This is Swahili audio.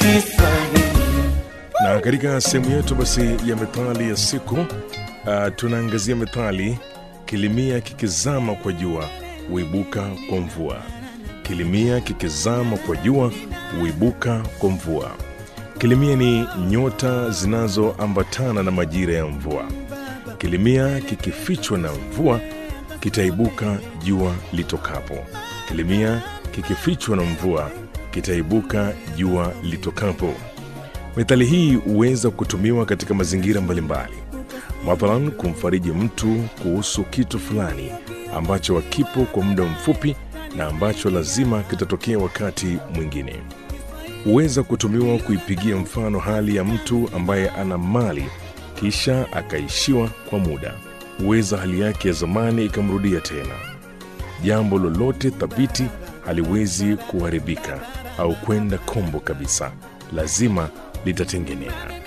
Na katika sehemu yetu basi ya methali ya siku uh, tunaangazia methali kilimia kikizama kwa jua huibuka kwa mvua. Kilimia kikizama kwa jua huibuka kwa mvua. Kilimia ni nyota zinazoambatana na majira ya mvua. Kilimia kikifichwa na mvua kitaibuka jua litokapo. Kilimia kikifichwa na mvua kitaibuka jua litokapo. Methali hii huweza kutumiwa katika mazingira mbalimbali, mathalan kumfariji mtu kuhusu kitu fulani ambacho hakipo kwa muda mfupi na ambacho lazima kitatokea wakati mwingine. Huweza kutumiwa kuipigia mfano hali ya mtu ambaye ana mali kisha akaishiwa kwa muda. Huweza hali yake ya zamani ikamrudia tena. Jambo lolote thabiti haliwezi kuharibika au kwenda kombo kabisa, lazima litatengenea.